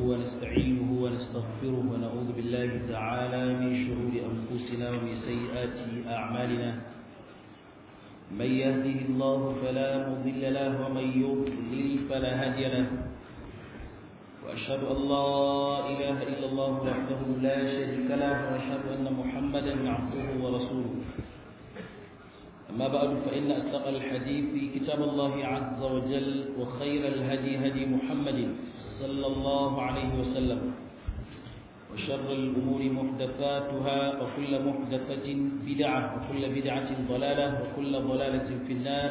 ونستعينه ونستغفره ونعوذ بالله تعالى من شرور أنفسنا ومن سيئات أعمالنا من يهده الله فلا مضل له ومن يضلل فلا هادي له وأشهد أن لا إله إلا الله وحده لا شريك له وأشهد أن محمدا عبده ورسوله أما بعد فإن أصدق الحديث كتاب الله عز وجل وخير الهدي هدي محمد صلى الله عليه وسلم وشر الأمور محدثاتها وكل محدثة بدعة وكل بدعة ضلالة وكل ضلالة في النار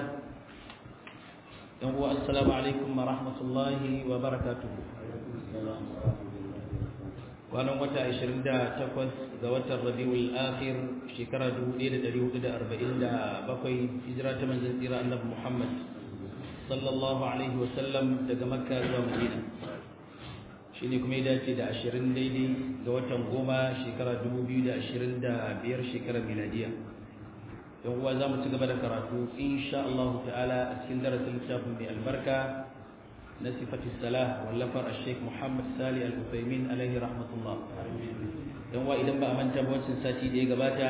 السلام عليكم ورحمة الله وبركاته kwanan wata 28 ga watan rabiul akhir shekara 1447 hijira ta manzon tsira annabi Muhammad sallallahu alaihi wasallam daga makka zuwa madina shine kuma ya dace da 20 daidai ga watan goma shekara 2025 shekarar miladiya yan uwa za mu ci gaba da karatu insha Allah ta'ala a cikin darasin littafin mai albarka na sifati salah wallafar al-sheikh Muhammad Sali al-Uthaymin alaihi rahmatullah dan wa idan ba a manta ba wancan sati da ya gabata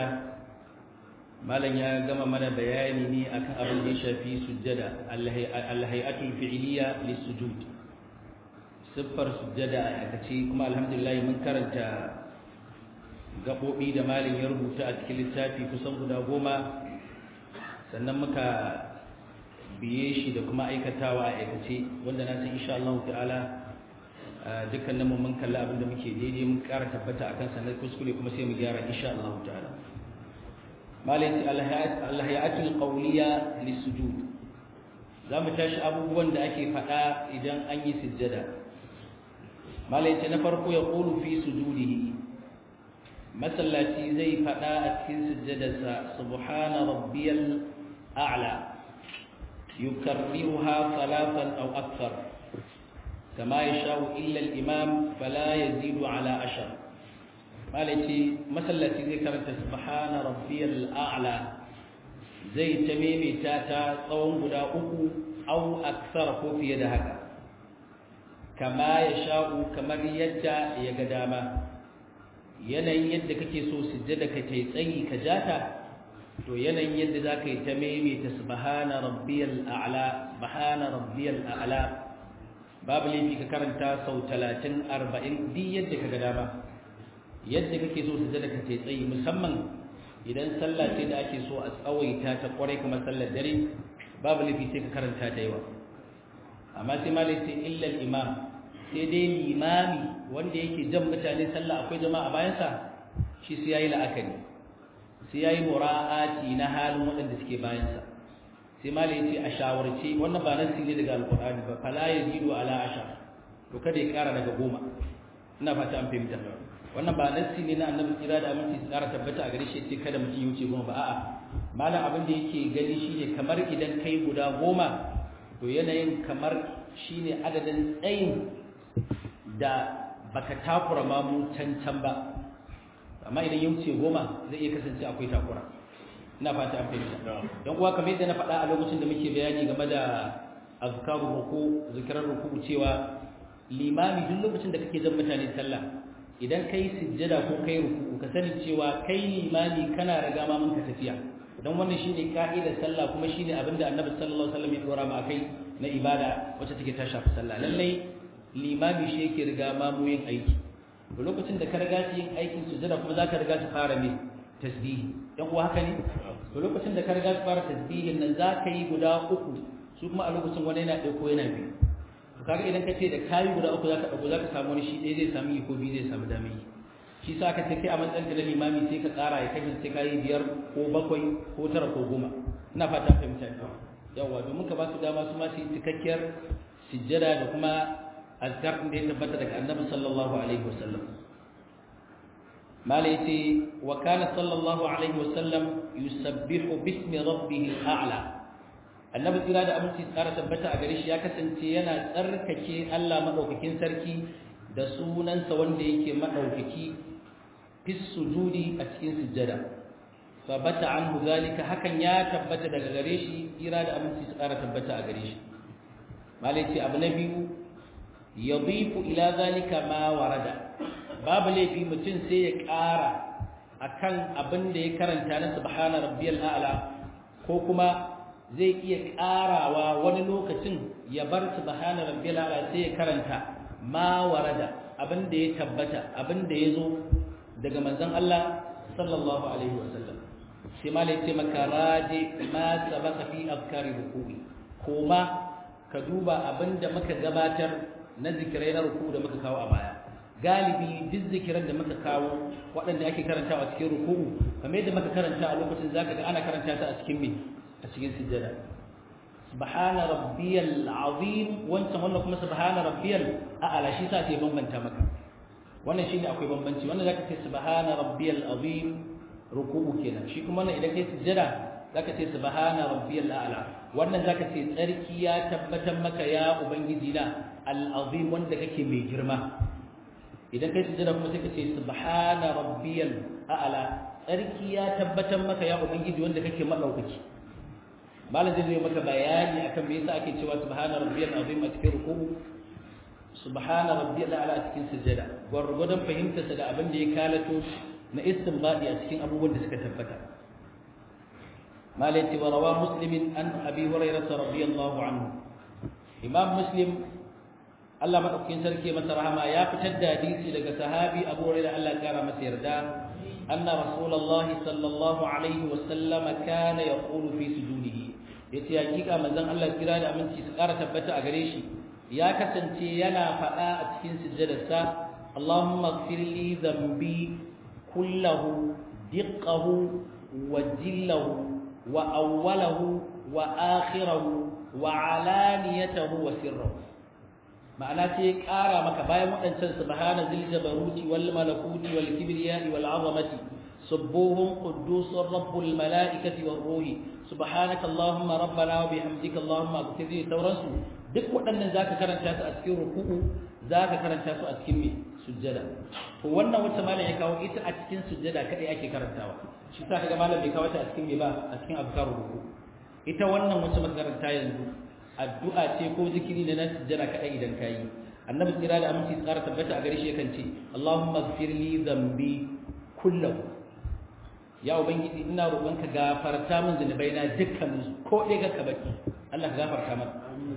malam ya gama mana bayani ne akan abin da ya shafi sujjada al-hay'atul fi'liya lis-sujud siffar sujjada a aikace kuma alhamdulillah mun karanta gabobi da malam ya rubuta a cikin littafi kusan guda goma sannan muka biye shi da kuma aikatawa a aikace wanda na san insha Allah ta'ala dukkanin mu mun kalla abin da muke daidai mun ƙara tabbata akan sanar kuskure kuma sai mu gyara insha Allah ta'ala malai al-hayatul qawliya lis-sujud za mu tashi abubuwan da ake faɗa idan an yi sujjada malai na farko ya qulu fi sujudihi masallaci zai faɗa a cikin sujjadarsa subhana rabbiyal a'la يكررها ثلاثا أو أكثر كما يشاء إلا الإمام فلا يزيد على عشر مالتي مثلا ذكرت سبحان ربي الأعلى زي تميمي تاتا صوم بدا أكو أو أكثر في يدهك كما يشاء كما يجا يقداما yanayin yadda kake so sujjada ka tai tsayi ka jata to yanayin yadda za ka yi ta maimaita subhana rabbiyal a'la subhana rabbiyal a'la babu laifi ka karanta sau talatin arba'in duk yadda ka ga dama yadda kake so su zada ka ce tsayi musamman idan sallah ce da ake so a tsawaita ta kwarai kamar sallar dare babu laifi sai ka karanta da yawa amma sai malai sai illal imam sai dai limami wanda yake jan mutane sallah akwai jama'a bayansa shi sai yayi la'akari sai ya yi mura'ati na halin waɗanda suke bayansa sai malai ce a shawarce wannan ba nan ne daga alkur'ani ba fala ya zido ala asha to kada ya ƙara daga goma ina fata an fahimta wannan ba nan ne na annabi tsira da aminci su ƙara tabbata a gare shi ce kada mutum ya wuce goma ba a'a malam abin da yake gani shine kamar idan kai guda goma to yanayin kamar shine adadin tsayin da baka takura mamu can can ba amma idan ya wuce goma zai iya kasance akwai takura ina fata an fahimta don kuwa kamar yadda na faɗa a lokacin da muke bayani game da azkaru ruku zikirar ruku cewa limami duk lokacin da kake jan mutane sallah idan kai sujjada ko kai ruku ka sani cewa kai limami kana riga ma mun ka tafiya don wannan shine ka'idar sallah kuma shine abin da annabi sallallahu alaihi wasallam ya dora mu akai na ibada wacce take ta shafi sallah lallai limami shi yake riga ma mu yin aiki to lokacin da ka riga shi yin aikin sujada kuma zaka riga shi fara ne tasbihi dan uwa haka ne to lokacin da ka riga shi fara tasbihin nan zaka yi guda uku su kuma a lokacin wani yana ɗaya ko yana biyu to kaga idan ka ce da kayi guda uku zaka ɗago zaka samu wani shi ɗaya zai samu yi ko biyu zai samu dami shi sa ka ce kai a matsayin na limami sai ka tsara ya kasance sai kayi biyar ko bakwai ko tara ko goma ina fata fahimta yawa domin ka ba su dama su ma su yi cikakkiyar sujjada da kuma azkar da ya tabbata daga annabi sallallahu alaihi wasallam mala yace wa kana sallallahu alaihi wasallam yusabbihu bismi rabbih al'ala annabi tsira da aminci tsara tabbata a gare shi ya kasance yana tsarkake Allah madaukakin sarki da sunansa wanda yake madaukaki fi sujudi a cikin sujjada fa bata anhu zalika hakan ya tabbata daga gare shi tsira da aminci tsara tabbata a gare shi mala yace abu na biyu yadifu ila zalika ma warada babu laifi mutum sai ya ƙara akan abin da ya karanta na subhana rabbiyal a'la ko kuma zai iya ƙarawa wani lokacin ya bar subhana rabbiyal a'la sai ya karanta ma warada abin da ya tabbata abin da ya zo daga manzon Allah sallallahu alaihi wasallam sai ma lai ce maka raje ma sabaka fi afkari ruku'i koma ka duba abin da muka gabatar na zikirai na ruku da muka kawo a baya galibi duk zikiran da muka kawo waɗanda ake karantawa a cikin ruku'u kamar yadda muka karanta a lokacin zaka ga ana karanta ta a cikin me a cikin sujjada subhana rabbiyal azim wancan wannan kuma subhana rabbiyal a'la shi sa sai bambanta maka wannan shine akwai bambanci wannan zaka ce subhana rabbiyal azim ruku'u kenan shi kuma wannan idan kai sujjada zaka ce subhana rabbiyal a'la wannan zaka ce tsarki ya tabbatar maka ya ubangiji na al-azim wanda kake mai girma idan kai sujjada kuma sai ka ce subhana rabbiyal a'la tsarki ya tabbatar maka ya ubangiji wanda kake madaukaki malam zai yi maka bayani akan me yasa ake cewa subhana rabbiyal azim a cikin ruku'u subhana rabbiyal a'la a cikin sujjada gwargwadon fahimtarsa da abin da ya kalato na istinbadi a cikin abubuwan da suka tabbata malati wa rawa muslimin an abi hurairah radiyallahu anhu imam muslim Allah madaukakin sarki masa rahama ya fitar da hadisi daga sahabi abu hurairah Allah ya kara masa yarda anna rasulullahi sallallahu alaihi wa sallama kana yaqulu fi sujudihi yace hakika manzon Allah kira da aminci su kara tabbata a gare shi ya kasance yana faɗa a cikin sujjadarsa Allahumma ighfir li dhanbi kullahu diqqahu wa jillahu wa awwalahu wa akhirahu wa alaniyatahu wa sirrahu ma'ana sai ƙara maka bayan waɗancan subhana zil jabaruti wal malakuti wal kibriyai wal azamati subbuhun quddusur rabbul malaikati war ruhi subhanaka allahumma rabbana wa bihamdika allahumma ighfir li sauransu duk waɗannan zaka karanta su a cikin ruku'u zaka karanta su a cikin me sujjada to wannan wacce malam ya kawo ita a cikin sujjada kadai ake karantawa shi sa kaga malam bai kawo ta a cikin me ba a cikin azkarul ruku ita wannan wacce muka karanta yanzu addu'a ce ko zikiri ne na sujjada kadai idan kayi annabi tsira da aminci tsara tabbata a gare shi yakan ce Allahumma ighfir li dhanbi kullahu ya ubangiji ina roƙonka gafarta min zunubaina dukkan ko dai ka baki Allah ka gafarta mana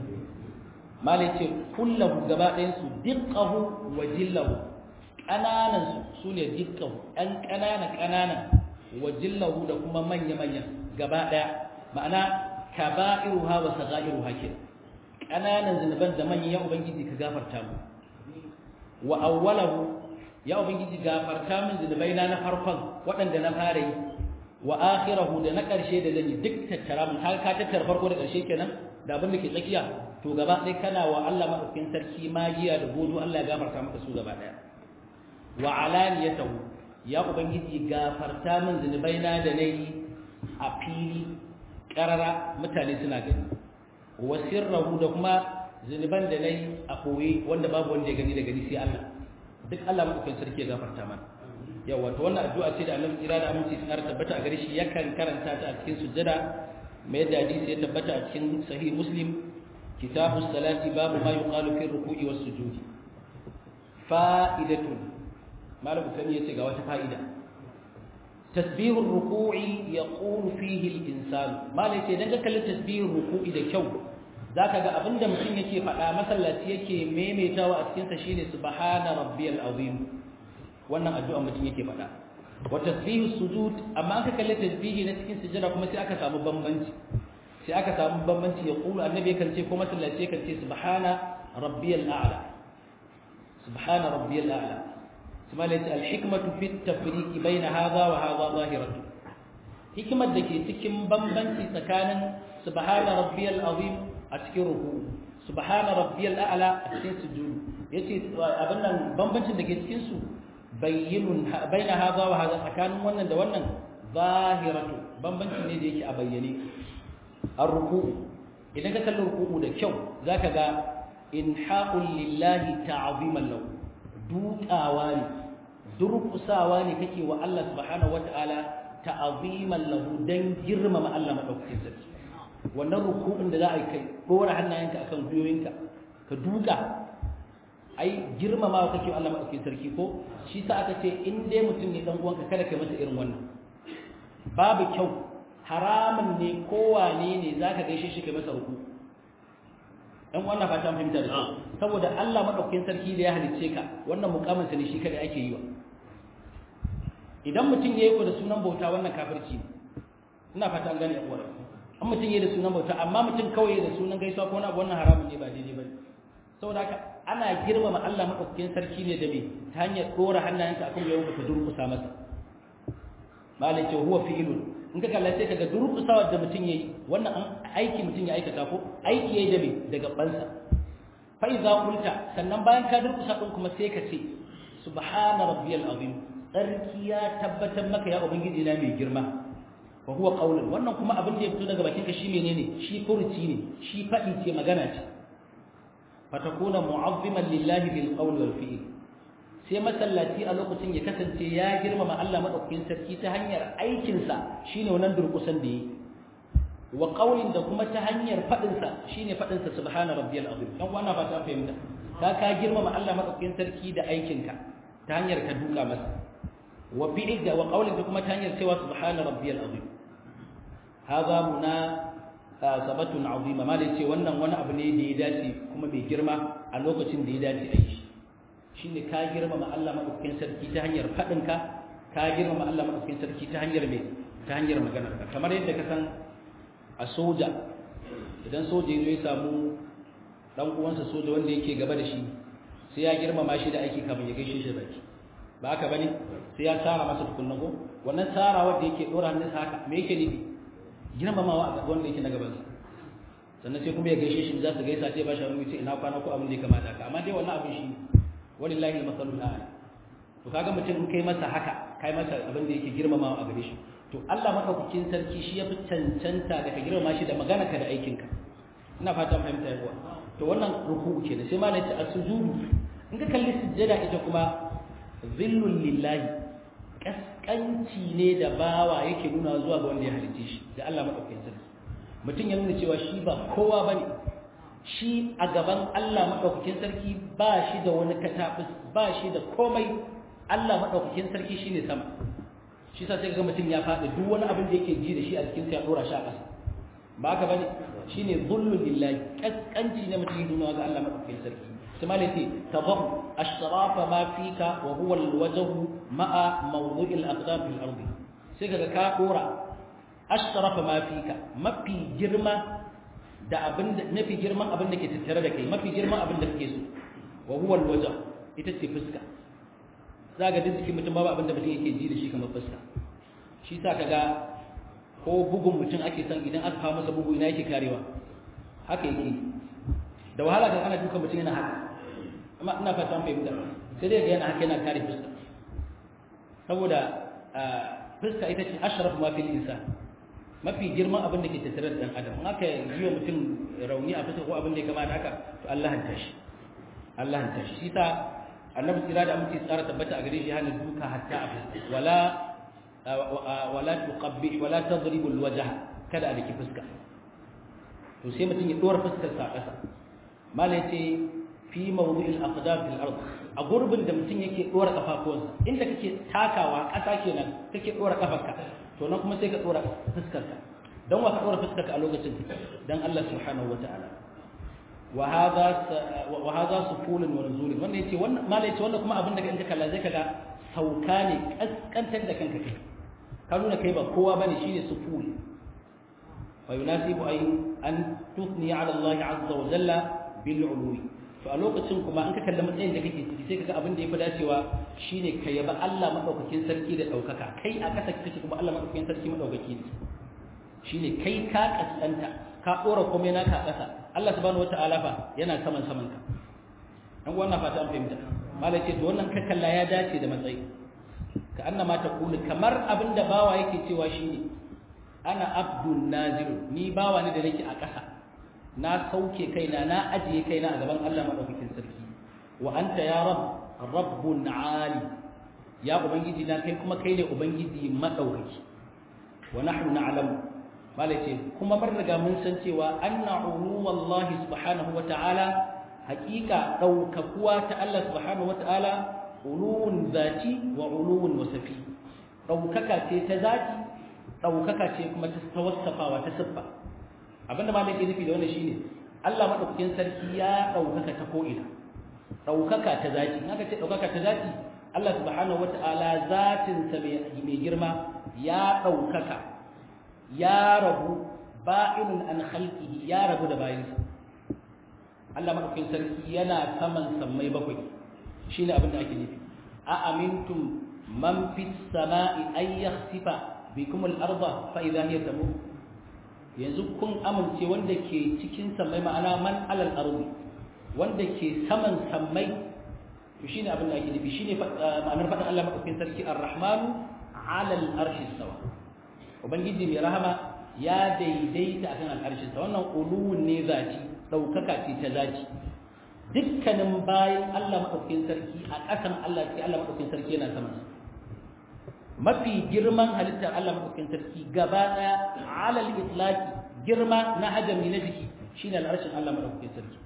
malai ce kullahu gaba ɗayan su diqqahu wa jillahu ƙananan su sune diqqahu ɗan ƙanana ƙanana wa jillahu da kuma manya manya gaba ɗaya ma'ana kaba'iruha wa sagairuha ke ƙananan zunuban da manyan ya ubangiji ka gafarta mu wa awwalahu ya ubangiji gafarta min zunubaina na farkon waɗanda na fara yi wa akhirahu da na ƙarshe da zan yi duk tattara mun har ka tattara farko da ƙarshe kenan da abin da ke tsakiya to gaba ɗaya kana wa Allah maɗaukin sarki magiya da godo Allah ya gafarta maka su gaba ɗaya wa alaniyatahu ya ubangiji gafarta min zunubaina da nayi a fili karara mutane suna gani wa sirrahu da kuma zunuban da nayi a koyi wanda babu wanda ya gani da gani sai Allah duk Allah maɗaukin sarki ya gafarta mana yawa to wannan addu'a ce da Annabi kira da aminci sun tabbata a gare shi yakan karanta ta a cikin sujjada mai da hadisi ya tabbata a cikin sahih muslim kitabus salati babu ma yuqalu fi ruku'i was sujudi fa'idatun malam sani yace ga wata fa'ida tasbihur ruku'i yaqulu fihi al-insan malam yace dan ka kalli tasbihur ruku'i da kyau zaka ga abinda mutum yake faɗa masallaci yake maimaitawa a cikin sa shine subhana rabbiyal azim wannan addu'a mutum yake faɗa wa tasbihu sujud amma aka kalle tasbihi na cikin sujada kuma sai aka samu bambanci sai aka samu bambanci ya kulu annabi kan ce ko masallaci kan ce subhana rabbiyal a'la subhana rabbiyal a'la kuma laysa al hikmatu fi tafriq bayna hadha wa hadha zahiratu hikimar da ke cikin bambanci tsakanin subhana rabbiyal azim a cikin ruku subhana rabbiyal a'la a cikin sujud yace abin nan bambancin da ke cikin su bayyinun baina hadha wa hadha tsakanin wannan da wannan zahiratu bambanci ne da yake a bayyane ar-ruku idan ka kalli ruku da kyau zaka ga inhaqul lillahi ta'ziman lahu dukawa ne durkusawa ne kake wa Allah subhanahu wata'ala ta'ziman lahu dan girmama Allah madaukakin sarki wannan ruku'in da za a yi kai dora hannayenka akan gwiwoyinka ka duka ai girmamawa kake Allah madaukakin sarki ko shi sa aka ce in dai mutum ne dan uwanka kada kai masa irin wannan babu kyau haramun ne kowane ne zaka gaishe shi kai masa ruku dan wannan fata fahimta da shi saboda Allah madaukakin sarki da ya halicce ka wannan mukamin sa ne shi kada ake yi wa idan mutum yayi ko da sunan bauta wannan kafirci ne ina fata an gane uwar an mutum yayi da sunan bauta amma mutum kawai da sunan gaisuwa ko na wannan haramun ne ba daidai bane saboda haka ana girmama Allah madaukakin sarki ne da me ta hanyar dora hannayensa akan yayin ka durkusa masa malai ce huwa fi'lun in ka kalla sai kaga durkusawa da mutum yayi wannan an aiki mutum ya aikata ko aiki yayi da me daga bansa fa idza qulta sannan bayan ka durkusa din kuma sai ka ce subhana rabbiyal azim tsarki ya tabbatar maka ya ubangiji na mai girma wa huwa qaulun wannan kuma abin da ya fito daga bakinka shi menene shi furuci ne shi fadi ce magana ce fatakuna mu'azziman lillahi bil qawl wal fi'l sai masallaci a lokacin ya kasance ya girmama Allah madaukakin sarki ta hanyar aikin sa shine wannan durkusan da yi wa qaulin da kuma ta hanyar fadin sa shine fadin sa subhana rabbiyal azim dan wannan ba ta fahimta ka ka girmama Allah madaukakin sarki da aikin ka ta hanyar ka duka masa wa fi'l da wa qaulin da kuma ta hanyar cewa subhana rabbiyal azim hada muna sabatun azima ma da ce wannan wani abu ne da ya dace kuma mai girma a lokacin da ya dace a yi shine ka girmama Allah madaukakin sarki ta hanyar fadin ka ka girmama Allah madaukakin sarki ta hanyar me ta hanyar maganar ka kamar yadda ka san a soja idan soja ya samu dan uwansa soja wanda yake gaba da shi sai ya girmama shi da aiki kafin ya gaishe shi baki ba haka bane sai ya tsara masa tukunna ko wannan tsara wanda yake dora hannunsa haka me yake nufi girmamawa a wanda yake na gabansa sannan sai kuma ya gaishe shi za su gaisa sai ba shi hannu ce ina kwana ko abin da ya kamata ka amma dai wannan abin shi walillahi al-masalul a'la to kaga mutum in kai masa haka kai masa abin da yake girmamawa a gare shi to Allah madaukakin sarki shi ya fi cancanta da ka girmama shi da magana ka da aikin ka ina fata fahimta yawa to wannan ruku'u kenan sai ma ne ta asujudu in ka kalli sujjada ita kuma zillul lillahi kaskanci ne da bawa yake nuna zuwa ga wanda ya halice shi da Allah madaukakin sarki mutum ya nuna cewa shi ba kowa bane shi a gaban Allah madaukakin sarki ba shi da wani katabus ba shi da komai Allah madaukakin sarki shine sama shi sa sai ga mutum ya faɗi duk wani abin da yake ji da shi a cikin sa ya dora shi a ƙasa ba haka bane shine zullu billahi kaskanci ne mutum ya nuna ga Allah madaukakin sarki ثم التي تضم أشراف ما فيك وهو الوجه مع موضوع الأقدام في الأرض سيكا كاكورا أشرف ما فيك ما في جرمة da abin da mafi girman abin da ke tattare da kai mafi girman abin da kake so wa huwa alwajh ita ce fuska zaga duk cikin mutum babu abin da mutum yake ji da shi kamar fuska shi sa kaga ko bugun mutum ake san idan aka kawo masa bugu ina yake karewa haka yake da wahala ga ana duka mutum yana haka amma ina fata an fahimta sai dai ga yana haka yana kare fuska saboda fuska ita ce ashraf ma fil insan mafi girman abin da ke tattare da dan adam in aka yi wa mutum rauni a fuska ko abin da ya kamata haka to Allah hanta shi Allah hanta shi shi ta annabi tsira da amince tsara tabbata a gare shi hana duka hatta a fuska wala wala tuqabbi wala tadribu alwajha kada a dake fuska to sai mutum ya dora fuskar sa a ƙasa malai ce fi mawdu'il aqdam fil ard a gurbin da mutum yake dora kafafuwansa inda kake takawa ƙasa kenan kake dora kafarka to nan kuma sai ka dora fuskarka dan wa ka dora fuskarka a lokacin dan Allah subhanahu wataala wa hadha wa hadha sufulun wa nuzul wannan yace wannan malai yace wannan kuma abin da kanka kalla zai kaga sauka ne kaskantar da kanka kai ka nuna kai ba kowa bane shine suful fa yunasibu ay an tuthni ala Allah azza wa jalla bil ulwi to a lokacin kuma an ka kalli matsayin da kake ciki sai kaga abin da yafi dacewa shine ka yaba Allah madaukakin sarki da daukaka kai a kasa kake kuma Allah madaukakin sarki madaukaki ne shine kai ka kaskanta ka dora komai naka a kasa Allah subhanahu wataala fa yana saman saman ka an wannan fata an fahimta malai ce to wannan ka kalla ya dace da matsayi ka annama ta kulu kamar abin da bawa yake cewa shine ana abdul nazir ni bawa ne da nake a kasa na sauke kaina na ajiye kaina a gaban Allah madaukakin sarki wa anta ya rab rabbun ali ya ubangiji na kai kuma kai ne ubangiji madaukaki wa nahnu na'lamu malace kuma bar riga mun san cewa anna uluwallahi subhanahu wa ta'ala haqiqa daukakuwa ta Allah subhanahu wataala uluwun zati wa uluwun wasafi daukaka ce ta zati daukaka ce kuma ta tawassafawa ta siffa abinda ma nake nufi da wannan shine Allah madaukakin sarki ya daukaka ta ko ina daukaka ta zati haka ce daukaka ta zati Allah subhanahu wataala zatin sa mai girma ya daukaka ya rabu ba'inun an khalqihi ya rabu da bayinsa Allah madaukakin sarki yana saman sammai bakwai shine abin da ake nufi a amintum man fis sama'i ay yakhsifa bikum al-ardha fa idha hiya tamur yanzu kun amince wanda ke cikin sammai ma'ana man alal ardi wanda ke saman sammai to shine abin da ake nufi shine ma'anar faɗin Allah madaukakin sarki ar-rahmanu alal arshi sawa ubangiji mai rahama ya daidaita akan al'arshin sa wannan uluwun ne zati daukaka ce ta zati dukkanin bayan Allah madaukakin sarki a ƙasan Allah sai Allah madaukakin sarki yana saman sa mafi girman halittar Allah madaukakin sarki gaba daya alal itlaqi girma na hajami na jiki shine al'arshin Allah madaukakin sarki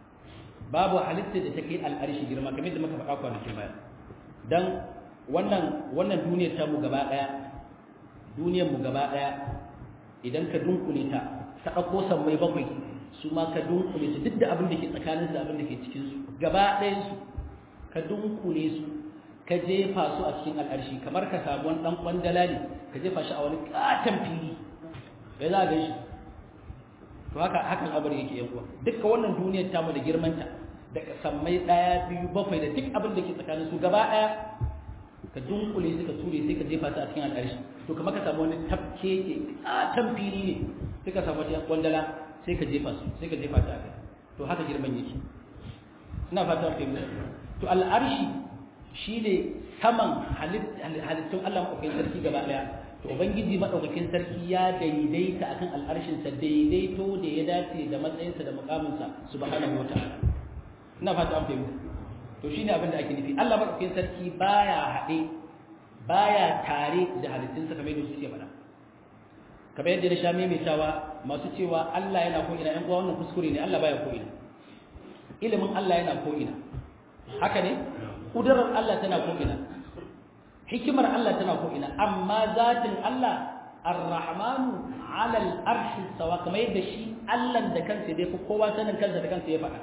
babu halittar da take al'arshi girma kamar da muka faɗa kwanakin baya dan wannan wannan duniyar ta mu gaba daya duniyar mu gaba daya idan ka dunkule ta ta dauko sammai bakwai su ma ka dunkule su duk da abin da ke tsakanin su abin da ke cikin su gaba ɗayan su ka dunkule su ka jefa su a cikin al'arshi kamar ka samu wani dan kwandala ne ka jefa shi a wani katon fili bai za ga shi to haka hakan abar yake yan uwa dukkan wannan duniyar ta mu da girmanta da sammai daya biyu bakwai da duk abin da ke tsakanin su gaba daya ka dunkule su ka ture sai ka jefa su a cikin al'arshi to kamar ka samu wani tafke ke katon fili ne sai ka samu wata kwandala sai ka jefa su sai ka jefa ta a kai to haka girman yake ina fata ka yi to al'arshi shine saman halittun Allah maɗaukakin sarki gaba ɗaya to ubangiji maɗaukakin sarki ya daidaita akan al'arshinsa daidaito da ya dace da matsayinsa da mukaminsa subhanahu wa ta'ala ina fata an fahimta to shine abin da ake nufi Allah maɗaukakin sarki baya haɗe baya tare da halittunsa kamar yadda suke faɗa kamar yadda na sha maimaitawa masu cewa Allah yana ko ina ƴan uwa wannan kuskure ne Allah baya ko ina ilimin Allah yana ko ina haka ne kudurar Allah tana ko ina hikimar Allah tana ko ina amma zatin Allah ar-rahmanu 'ala al-arshi sawa kamar yadda shi Allah da kansa dai ko kowa sanin kansa da kansa ya faɗa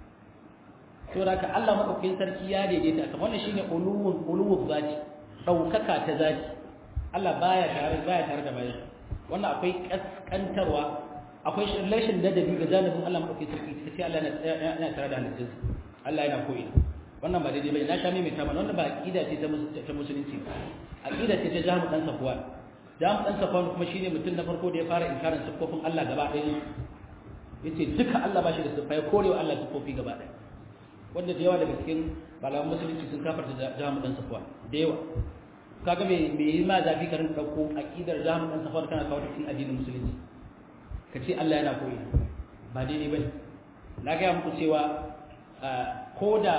to da Allah madaukakin sarki ya daidaita kamar wannan shine uluwun uluwul zati daukaka ta zati Allah baya tare baya tare da bayan wannan akwai kaskantarwa akwai rashin ladabi ga janibin Allah madaukakin sarki sai Allah yana tare da halittunsa Allah yana ko ina wannan ba daidai bai na sha mai mai tamar wannan ba aqida ce ta musulunci aqida ce ta jamu dan safwan jamu dan safwan kuma shine mutum na farko da ya fara inkarin sifofin Allah gaba ɗaya yace duka Allah ba shi da sifa ya korewa Allah sifofi gaba ɗaya wanda da yawa daga cikin malaman musulunci sun kafarta jamu dan safwan da yawa kaga me me yi ma zafi ka rinka dauko aqidar jamu dan safwan kana kawo cikin addinin musulunci ka ce Allah yana koyi ba daidai bane na ga muku cewa ko da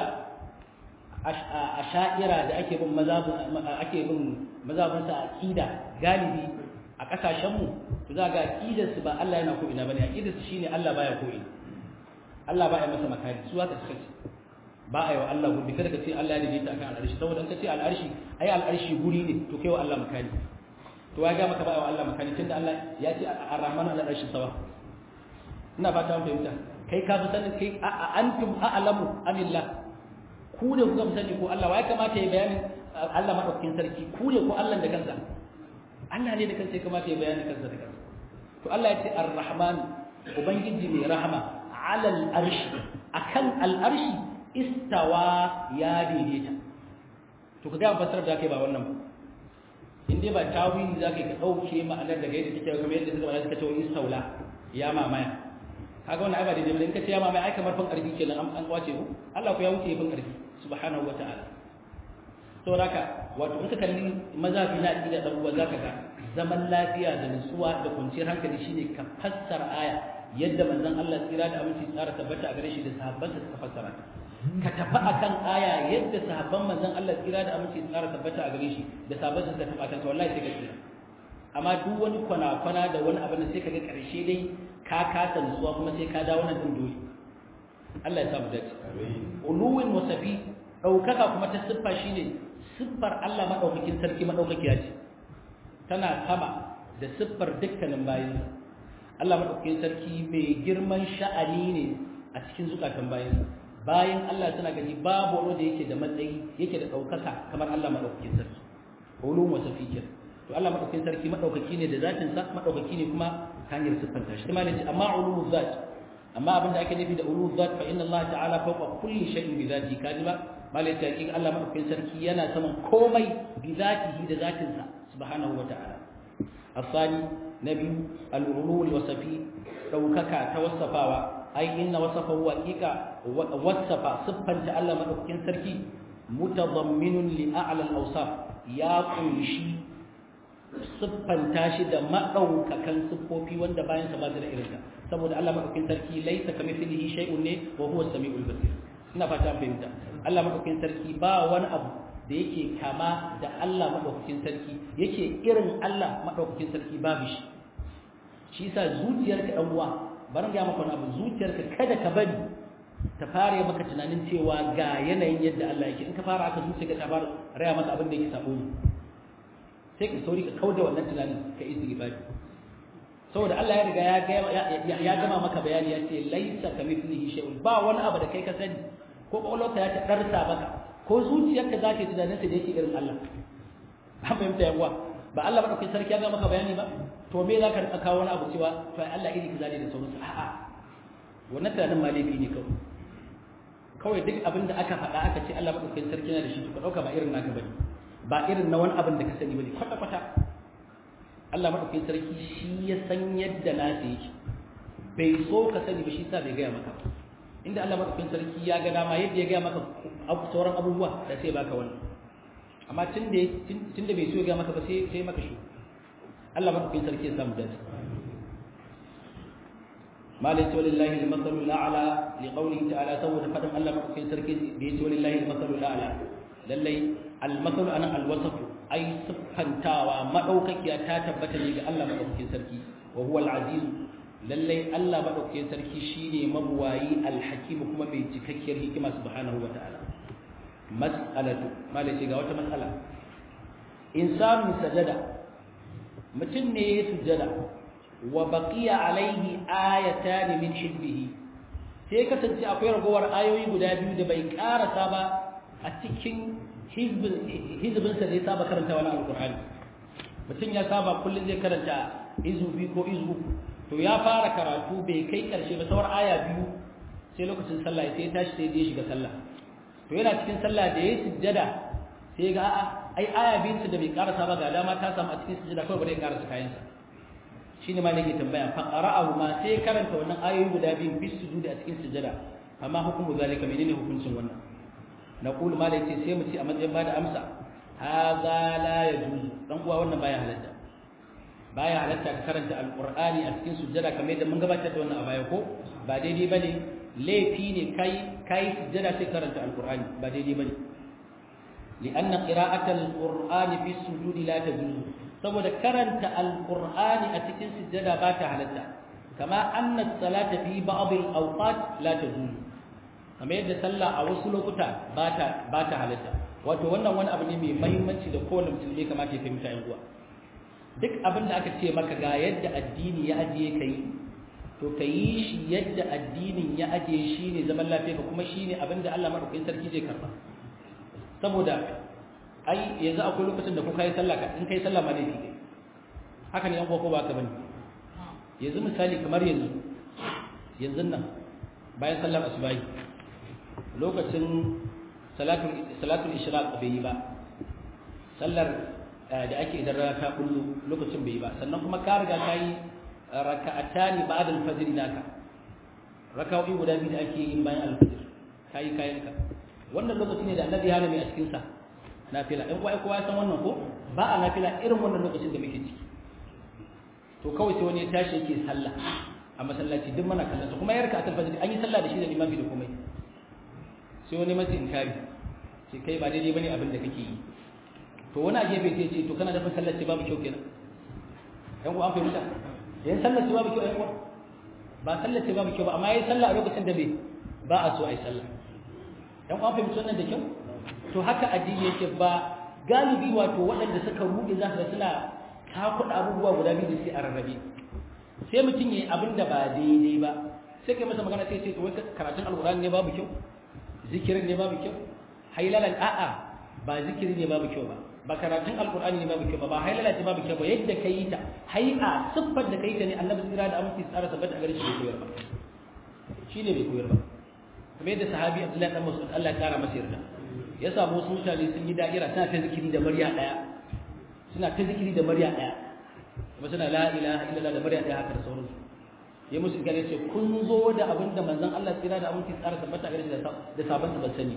a sha'ira da ake bin mazhabin ake bin mazhabin sa aqida galibi a kasashen mu to za ga aqidar su ba Allah yana ko ina bane aqidar su shine Allah baya ko ina Allah baya masa makari su haka suka ce ba a yi wa Allah gurbi kada ka ce Allah ya daidaita akan al'arshi saboda ka ce al'arshi ai al'arshi guri ne to kai wa Allah makani to ya ga maka ba wa Allah makani tunda Allah ya ce ar-rahman ala arshi sawa ina fata mun fahimta kai ka fi sanin kai antum a'lamu amillah ku ne kuka fi sani ko Allah ya kamata ya bayani Allah madaukakin sarki ku ne ko Allah da kansa Allah ne da kansa ya kamata ya bayani kansa da kansa to Allah ya ce ar-rahman ubangiji mai rahama ala al-arshi akan al-arshi istawa ya daidaita to ka ga fasarar da kai ba wannan ba in dai ba tawili za ka dauke ma'anar daga yadda take kuma yadda suka suka ce istaula ya mamaya kaga wannan ai ba daidai ba in ka ce ya mamaya ai kamar fan karfi kenan an kwace ku Allah ku ya wuce fan karfi subhanahu wata'ala to raka wato in ka kalli mazafi na aqida dan uwa zaka ga zaman lafiya da nutsuwa da kwanciyar hankali shine ka fassara aya yadda manzon Allah tsira da aminci tsara tabbata a gare shi da sahabbansa suka fassara ta ka tafi akan aya yadda sahabban manzon Allah tsira da aminci tsara tabbata a gare shi da sahabbansa suka tafi akan ta wallahi sai ka tsira amma duk wani kwana-kwana da wani abin da sai ka ga karshe dai ka kasa nutsuwa kuma sai ka dawo nan din dole Allah ya samu dace uluwin wasafi daukaka kuma ta siffa shine siffar Allah madaukakin sarki madaukakiya ce tana sama da siffar dukkanin bayansa Allah madaukakin sarki mai girman sha'ani ne a cikin zukatan bayansa bayan Allah suna gani babu wani da yake da matsayi yake da daukaka kamar Allah madaukakin sarki ulum wasafi kenan to Allah madaukakin sarki madaukaki ne da zatin sa madaukaki ne kuma hanyar siffanta shi kuma ne amma ulul zat amma abinda ake nufi da ulul zat fa inna Allah ta'ala fawqa kulli shay'in bi zati kajiba malai ta hakika Allah madaukakin sarki yana saman komai bi zatihi da zatin sa subhanahu wa ta'ala asani nabi al-ulul wasafi daukaka ta wasafawa ai inna wasafahu haqiqa wasafa siffanta Allah madaukakin sarki mutadamminun li a'la al-awsaf ya kunshi siffanta shi da maɗaukakan siffofi wanda bayan sa ba da irinta saboda Allah madaukakin sarki laisa kamithlihi shay'un ne wa huwa as-sami'ul basir ina fata fahimta Allah madaukakin sarki ba wani abu da yake kama da Allah madaukakin sarki yake irin Allah madaukakin sarki babu shi shi yasa zuciyarka dan uwa bari ga maka wani abu zuciyarka kada ka bari ta fara maka tunanin cewa ga yanayin yadda Allah yake in ka fara aka zuciyarka ta fara raya maka abin da yake sabo ne sai ka sauri ka kauda wannan tunanin ka istighfari saboda Allah ya riga ya ya gama maka bayani ya ce laisa kamithlihi shay'un ba wani abu da kai ka sani ko kwakwalwarka ya ta darsa maka ko zuciyarka za ta yi tunanin sa da yake irin Allah an fahimta yawa ba Allah madaukakin sarki ya ga maka bayani ba to me za ka rika kawo wani abu cewa to Allah iri kaza ne da sauransu a'a wannan tunanin ma laifi ne kawai kawai duk abin da aka faɗa aka ce Allah madaukakin sarki yana da shi to ka dauka ba irin naka bane ba irin na wani abin da ka sani bane kwata kwata Allah madaukakin sarki shi ya san yadda nasa yake bai so ka sani ba shi sa bai gaya maka inda Allah madaukakin sarki ya ga dama yadda ya gaya maka sauran abubuwa da sai baka wannan amma tun da tun da bai so ya gaya maka ba sai sai maka shi Allah madaukakin sarki ya samu dace مالك ولله المثل الاعلى لقوله تعالى سوى فدم الله مدوكين سركي بيت ولله المثل الاعلى لله المثل انا الوصف اي سبحانتاوا مدوكاكيا تا تبتا ne ga Allah madaukakin sarki wa huwa al-aziz lalle Allah madaukakin sarki shine mabuwayi al-hakim kuma mai cikakkiyar hikima subhanahu wa ta'ala mas'alatu malai ga wata mas'ala insanu sajada mutum ne ya sujada wa baqiya alaihi ayatan min hibbihi sai kasance akwai ragowar ayoyi guda biyu da bai karasa ba a cikin hizbin hizbin sa da ya saba karanta wani alqur'ani mutum ya saba kullun zai karanta izu biyu ko izu to ya fara karatu bai kai karshe ba sauran aya biyu sai lokacin sallah sai ya tashi sai ya shiga sallah to yana cikin sallah da ya sujjada sai ga a'a ai aya biyun da bai karasa ba ga dama ta samu a cikin sujjada kawai bare ya karasa kayansa shine ma nake tambaya fa qara'ahu ma sai karanta wannan ayoyi guda biyu bis sujudi a cikin sujada amma hukumu zalika menene hukuncin wannan naqulu ma dai sai mu ci a matsayin bada amsa hadha la yajuz dan uwa wannan baya halatta baya halatta ka karanta alqur'ani a cikin sujada kamar yadda mun gabatar da wannan a baya ko ba daidai bane laifi ne kai kai sujada sai karanta alqur'ani ba daidai bane لأن قراءة القرآن في السجود لا تجوز saboda karanta alqur'ani a cikin sujjada ba ta halatta kama anna salata fi ba'd al-awqat la tajuz kamar yadda sallah a wasu lokuta ba ta ba ta halatta wato wannan wani abu ne mai muhimmanci da kowane mutum ne kamata ya fahimta yan uwa duk abin da aka ce maka ga yadda addini ya ajiye kai to ka yi shi yadda addinin ya ajiye shi ne zaman lafiya ka kuma shi ne abin da Allah madaukakin sarki zai karba saboda ai yanzu akwai lokacin da kuka yi sallah ka in kai sallah ma laifi kai haka ne yan ko ba ka bane yanzu misali kamar yanzu yanzu nan bayan sallar asubahi lokacin salatul salatul ishraq bai yi ba sallar da ake idan rana ta kullu lokacin bai yi ba sannan kuma ka riga ka yi raka'atani ba'da al-fajr naka raka'o'i guda biyu da ake yin bayan al-fajr kai kayanka wannan lokaci ne da annabi ya hana mai a cikin sa nafila in kuwa kowa ya san wannan ko ba a nafila irin wannan lokacin da muke ciki to kawai sai wani ya tashi yake sallah a masallaci duk mana kallon sa kuma yarka a talfajir an yi sallah da shi da limami da komai sai wani masa inkari sai kai ba daidai bane abin da kake yi to wani a gefe sai ce to kana da sallar ce babu kyau kenan yan uwa an fahimta yan sallar ce babu kyau yan uwa ba sallar ce babu kyau ba amma yayi sallah a lokacin da bai ba a so a yi sallah dan uwan fahimci wannan da kyau to haka addini yake ba galibi wato waɗanda suka ruɗe za su ga suna kakuɗa abubuwa guda biyu da sai a rarrabe sai mutum ya yi abin da ba daidai ba sai kai masa magana sai ce wai karatun alƙur'ani ne babu kyau zikirin ne babu kyau hailalan a'a ba zikiri ne babu kyau ba ba karatun alƙur'ani ne babu kyau ba ba hailala ce babu kyau ba yadda ka yi ta hai'a siffar da ka yi ta ne annabi tsira da aminci tsara tabbata a gare shi bai koyar ba shi ne bai koyar ba kamar yadda sahabi abdullahi dan mas'ud Allah ya kara masa yarda ya samu wasu mutane sun yi da'ira suna ta zikiri da murya daya suna ta zikiri da murya daya kuma suna la ilaha illallah da murya daya haka da sauransu ya musu gane ce kun zo da abin da manzon Allah tsira da aminci tsara tabbata a gare shi da sabon ban sani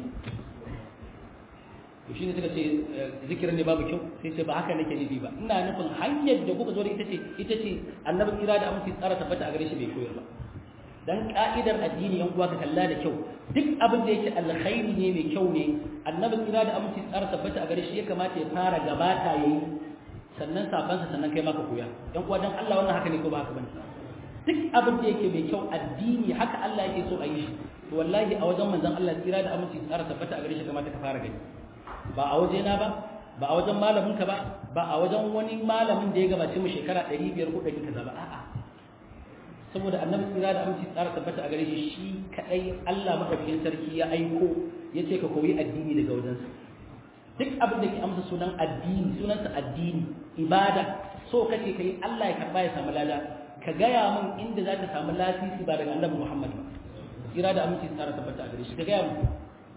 to shine suka ce zikirin ne babu kyau sai ce ba haka nake nufi ba ina nufin hanyar da kuka zo da ita ce ita ce annabi tsira da aminci tsara tabbata a gare shi bai koyar ba dan ka'idar addini yan uwa ka kalla da kyau duk abin da yake alkhairi ne mai kyau ne annabi tsira da aminci tsara tabbata a gare shi ya kamata ya fara gabata yayi sannan sabansa sannan kai maka koya yan uwa dan Allah wannan haka ne ko ba haka bane duk abin da yake mai kyau addini haka Allah yake so a yi shi to wallahi a wajen manzon Allah tsira da aminci tsara tabbata a gare shi kamata ka fara gani ba a waje na ba ba a wajen malamin ka ba ba a wajen wani malamin da ya gabace mu shekara 500 ko 100 kaza ba a'a saboda annabi tsira da aminci tsara tabbata a gare shi shi kadai Allah madaukakin sarki ya aiko yace ka koyi addini daga wajensa duk abin da ke amsa sunan addini sunansa addini ibada so kake kai Allah ya karba ya samu lada ka gaya min inda za ka samu lasisi ba daga annabi Muhammad ba tsira da aminci tsara tabbata a gare shi ka gaya min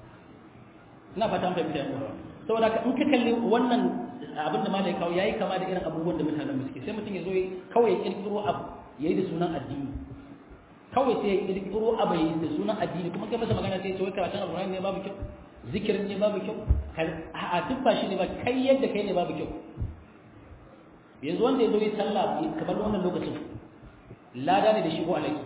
ina fatan fahimta yan uwa saboda ka in ka kalli wannan abin da malai kawo yayi kama da irin abubuwan da mutanen mu suke sai mutum ya zo kawai ya kirkiro abu yayi da sunan addini kawai sai ya kirkiro abu yayi da sunan addini kuma kai masa magana sai ya ce wai karatun alqur'ani ne babu kyau zikirin ne babu kyau a duk ba shi ne ba kai yadda kai ne babu kyau yanzu wanda ya zo yi sallah kamar wannan lokacin lada ne da shigo alaki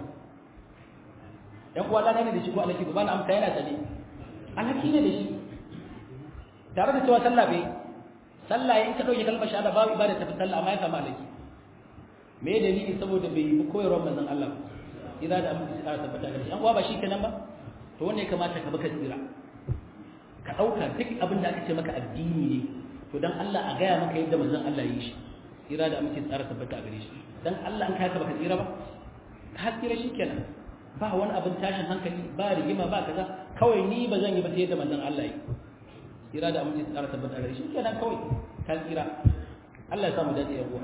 yan uwa lada ne da shigo alaki ba na amsa yana sane alaki ne da shi tare da cewa sallah bai sallah in ka dauke kalmar shahada babu ibada ta sallah amma ya samu alaki me dalili saboda bai yi koyarwar manzon Allah ira da amma sai tabbata ga shi an uwa ba shi kenan ba to wanne ya kamata ka baka tsira ka dauka duk abin da aka ce maka addini ne to dan Allah a gaya maka yadda manzon Allah yi shi ira da amince tsara tabbata a gare shi dan Allah an kai ka baka tsira ba ka tsira shi kenan ba wani abin tashin hankali ba rigima ba kaza kawai ni ba zan yi ba sai yadda manzon Allah yi tsira da amince tsara tabbata gare shi kenan kawai ka tsira Allah ya samu dace yabo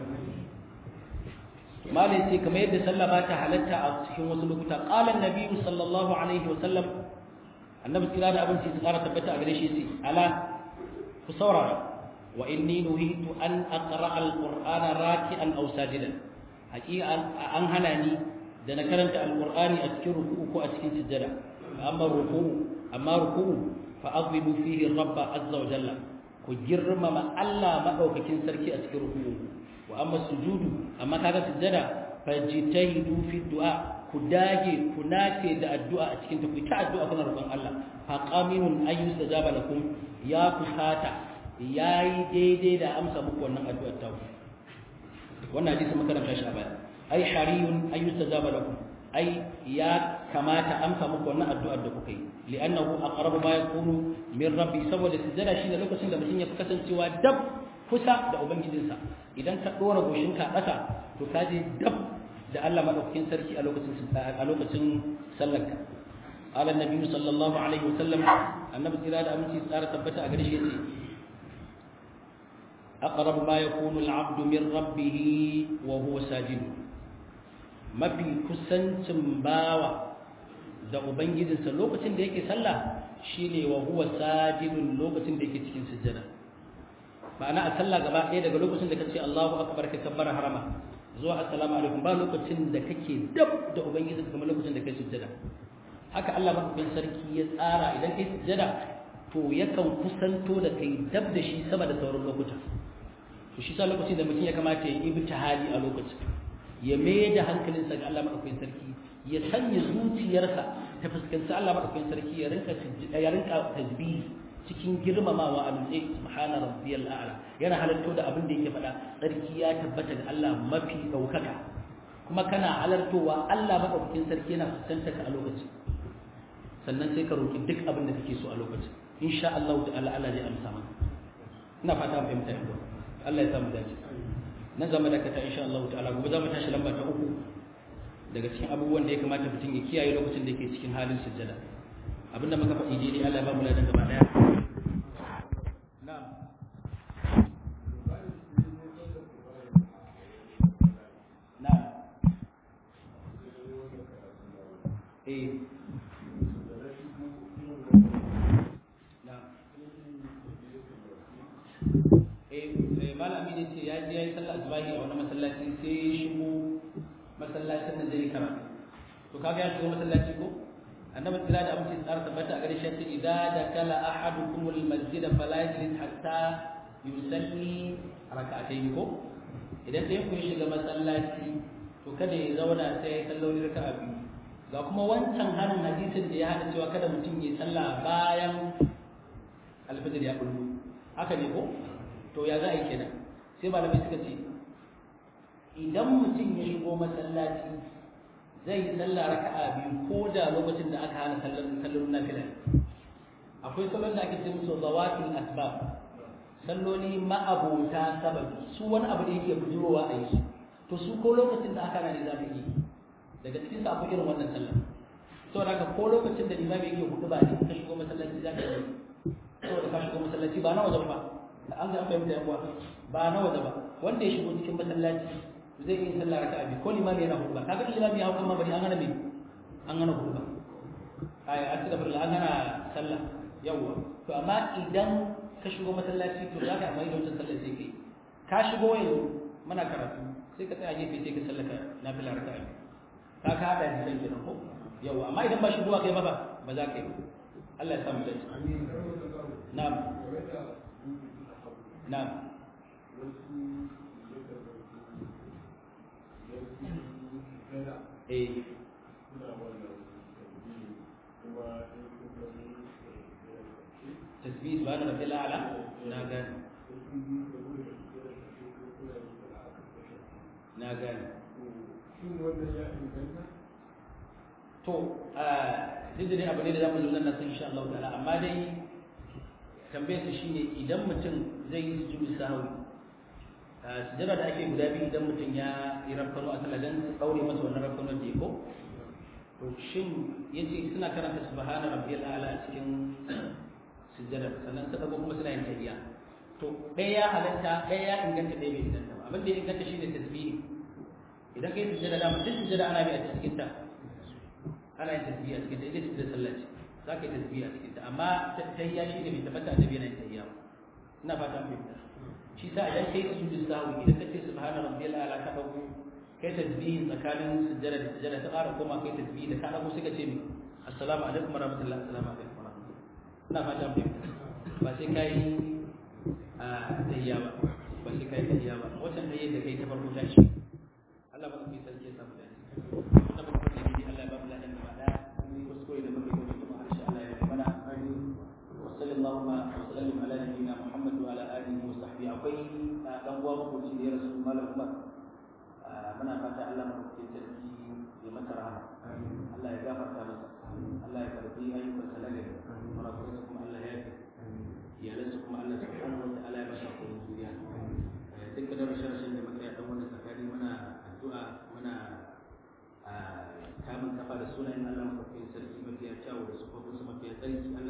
malai ce kamar yadda sallah ba ta halatta a cikin wasu lokuta qala an-nabi sallallahu alaihi wa sallam annabi tsira da abinci tsara tabbata a gare shi sai ala ku saurara wa inni nuhitu an aqra al-qur'ana raki'an aw sajidan haqiqa an hana ni da na karanta al-qur'ani a cikin ruku'u ko a cikin sujjada amma ruku'u amma ruku'u fa'azimu fihi rabba azza wa jalla ku girmama Allah madaukakin sarki a cikin ruku'u wa amma sujudu amma kaga sujjada fajtahidu fi du'a ku dage ku nace da addu'a a cikin ta ku ta addu'a kuna roƙon Allah fa qaminun ayyu sajaba lakum ya kusata yayi daidai da amsa muku wannan addu'ar ta wannan hadisi makaranta shi a baya ai hariyun ayyu sajaba lakum ai ya kamata amsa muku wannan addu'ar da kuka yi li'annahu aqrabu ma yakunu min rabbi saboda sujjada shine lokacin da mutum ya fi kasancewa dab kusa da ubangijinsa idan ka dora goshinka a ƙasa to ka je dab da Allah madaukakin sarki a lokacin a lokacin sallarka qala annabi sallallahu alaihi wasallam annabi tsira da aminci tsara tabbata a gare shi yace aqrabu ma yakunu al-'abdu min rabbih wa huwa sajid mafi kusancin bawa da ubangijinsa lokacin da yake sallah shine wa huwa sajidun lokacin da yake cikin sujjada ma'ana a sallah gaba ɗaya daga lokacin da kace Allahu akbar ka kabbara harama zuwa assalamu alaikum ba lokacin da kake dab da ubangiji kuma lokacin da kai sujjada haka Allah madaukakin sarki ya tsara idan kai sujjada to yakan kusanto da kai dab da shi sama da sauran lokuta to shi sa lokacin da mutum ya kamata ya yi ibtihali a lokacin ya mai da hankalinsa ga Allah madaukakin sarki ya sanya zuciyarsa ta fuskanci Allah madaukakin sarki ya rinka ya rinka tasbih cikin girmamawa a nutse subhana rabbiyal a'la yana halarto da abin da yake faɗa sarki ya tabbata ga Allah mafi daukaka kuma kana halartowa Allah madaukakin sarki yana fuskanta ka a lokacin sannan sai ka roki duk abin da kake so a lokacin insha Allah ta'ala Allah zai amsa maka ina fata mu fahimta yau Allah ya samu dace nan zama da kata insha Allah ta'ala gobe za mu tashi lamba ta uku daga cikin abubuwan da ya kamata mutum ya kiyaye lokacin da yake cikin halin sujjada abinda muka faɗi daidai Allah ya ba mu ladan gaba daya na'am na'am eh malami ne ce ya je ya yi sallah asubahi a wani masallaci sai ya shigo masallacin nan zai karatu to kaga ya shigo masallaci ko annabi tsira da amince tsara tabbata a gare shi ce idza dakala ahadukum almasjid fala yajlis hatta yusalli rak'atayn ko idan dai ku shiga masallaci to kada ya zauna sai ya salloli raka'a biyu ga kuma wancan hanin hadisin da ya hada cewa kada mutum ya sallah bayan alfajir ya kullu haka ne ko to ya za a yi kenan sai malamai suka ce idan mutum ya shigo masallaci zai yi sallah raka'a biyu ko da lokacin da aka hana sallolin nafila akwai salon da ake ce musu zawatul asbab salloli ma'abota sababi su wani abu da yake bujurowa a yi su to su ko lokacin da aka hana ne za ka yi daga cikin sa akwai irin wannan sallah saboda haka ko lokacin da limami yake hudu ba ne ka shigo masallaci za ka yi saboda ka shigo masallaci ba na wajen ba an ga fahimta yan uwa ba na waje ba wanda ya shigo cikin masallaci zai yi sallah raka'a biyu ko limami yana hurba kaga limami ya hukuma bari an gana me an gana hurba ai a cikin birla an gana sallah yawa to amma idan ka shigo masallaci to za ka amfani da wancan sallah sai kai ka shigo yanzu muna karatu sai ka tsaya gefe sai ka sallaka nafila raka'a biyu ka ka hada da sai kenan ko yawa amma idan ba shigowa kai ba ba ba za ka yi Allah ya samu dace na'am na'am eh tasbih subhana rabbil a'la na gani na gani to duk da dai abu ne da zamu zo nan san insha Allah ta'ala amma dai tambayar su shine idan mutum zai yi sujudu sahwi sujada da ake guda biyu idan mutum ya yi rafkano a sallah dan daure masa wannan rafkano da ko to shin yace suna karanta subhana rabbiyal a'la a cikin sujada sannan ta dago kuma suna yin tahiyya to ɗaya ya halatta ɗaya ya inganta ɗaya bai inganta ba abin da ya inganta shine tasbihi idan kai sujada da mutum sujada ana bi a cikin ta ana yin tasbihi a cikin ta ita ce sallah ce za ka yi tasbihi a cikin ta amma tahiyya shi ne bai tabbata annabi yana yin tahiyya ba ina fata mun fahimta shi sa idan kai sujudu sahwi idan kace subhana rabbiyal a'la ka dago kai tasbihi tsakanin sujjada da sujjada ta ƙara koma kai tasbihi da ka dago sai ka ce mi assalamu alaikum wa rahmatullahi assalamu alaikum wa rahmatullahi ina fata mun fahimta ba sai kai a tahiyya ba ba sai kai tahiyya ba wannan tahiyya da kai ta farko ta shi Allah ba ku sarki ya samu dace na ba ku ne Allah ya ba mu ladan gaba daya ni kuskure da muke gobe kuma insha Allah ya mana wa sallallahu wa sallam ala nabiyyina Muhammad wa ala alihi wa sahbihi akwai dan uwa makoci da ya rasu malam Umar muna fata Allah mu ke sarki ya masa rahama Allah ya gafarta masa Allah ya karbi ayyukan sa nagari muna kuma kuma Allah ya yi iyalansa kuma Allah subhanahu wa ta'ala ya masa kuma zuriya dukkan rashin rashin da muka yi dan wannan tsakani muna addu'a muna kamun kafa da sunayen Allah mafi sarki mafiya kyawu da sufofin su mafiya tsarki Allah